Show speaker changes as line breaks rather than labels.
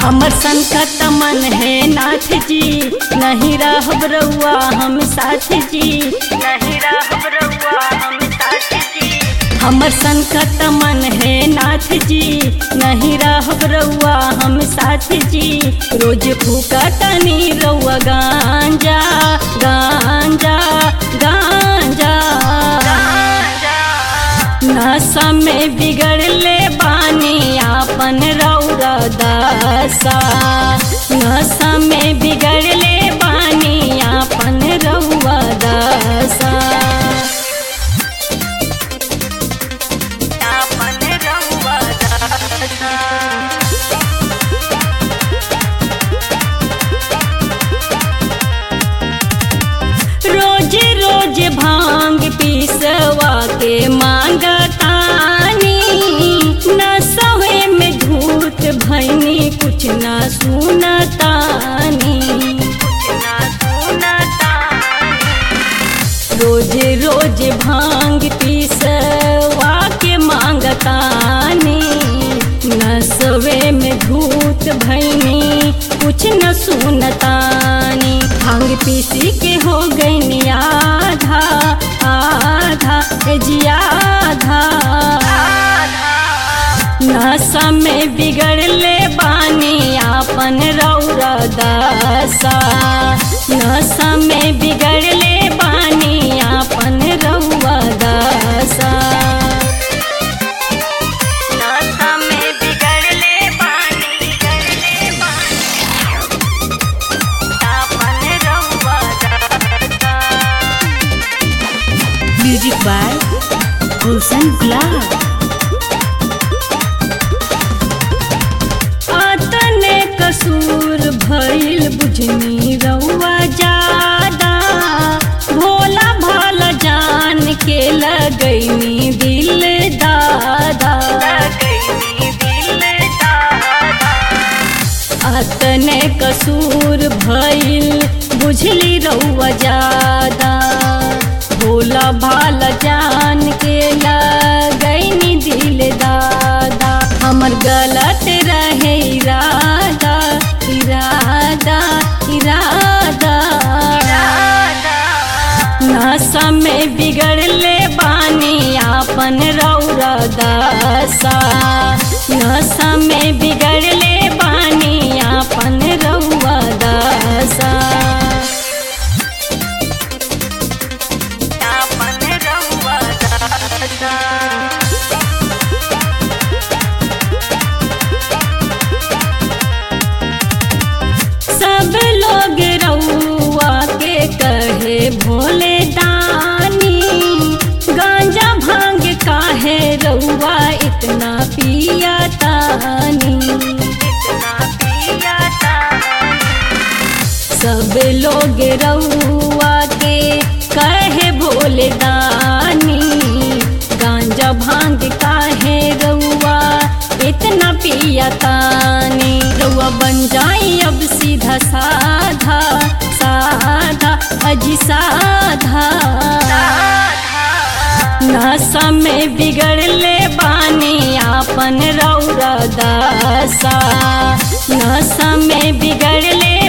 हमर संकट मन है नाथ जी नहीं रहब रउआ हम साथ जी नहीं रहब रउआ हम साथ जी हमर संकट मन है नाथ जी नहीं रहब रउआ हम साथ जी रोज फूका तनी रउआ गांजा गांजा गांजा नशा में बिगड़ले बानी आपन रौरा दशा नशा में बिगड़ले बानी आपन रउआ दशा आपन रउआ दशा रोज रोज भांग पीसवा के मांगतानी न सवे में धूत भैनी कुछ न सुनतानी रोज रोज भांग पीसवा के मांगतानी न सवे में धूत भैनी कुछ न सुनतानी भांग पीसी के हो गई आधा आधा ए जी आधा नशा में बिगड़ले बानी आपन रौरा दशा नशा में बिगड़ले बानी आपन रउआ दशा नशा में बिगड़ले बानी बिगड़ले बानी आपन रउआ दशा
म्यूजिक बाय गुलशन गुलाब
आतने कसूर भइल बुझनी रउआ जादा भोला भाला जान के लगैनी दिल दादा आतने कसूर भइल बुझली रउआ जादा भोला भाला जान के लगैनी दिल दादा हमर गलत रहे इरादा इरादा इरादा नशा में बिगड़ले बानी आपन रौरा दशा नशा में बिगड़ले बानी आपन रउआ दशा आपन रउआ दशा सब लोग रउआ के कहे भोले दानी गांजा भांग काहे रउआ इतना पिया तानी सब लोग रउआ के कहे भोले दानी गांजा भांग काहे रउआ इतना पिया तानी रउआ बन जाई अब सीधा साधा साधा अजी साधा नशा में बिगड़ले बानी आपन रौरा दशा नशा में बिगड़ले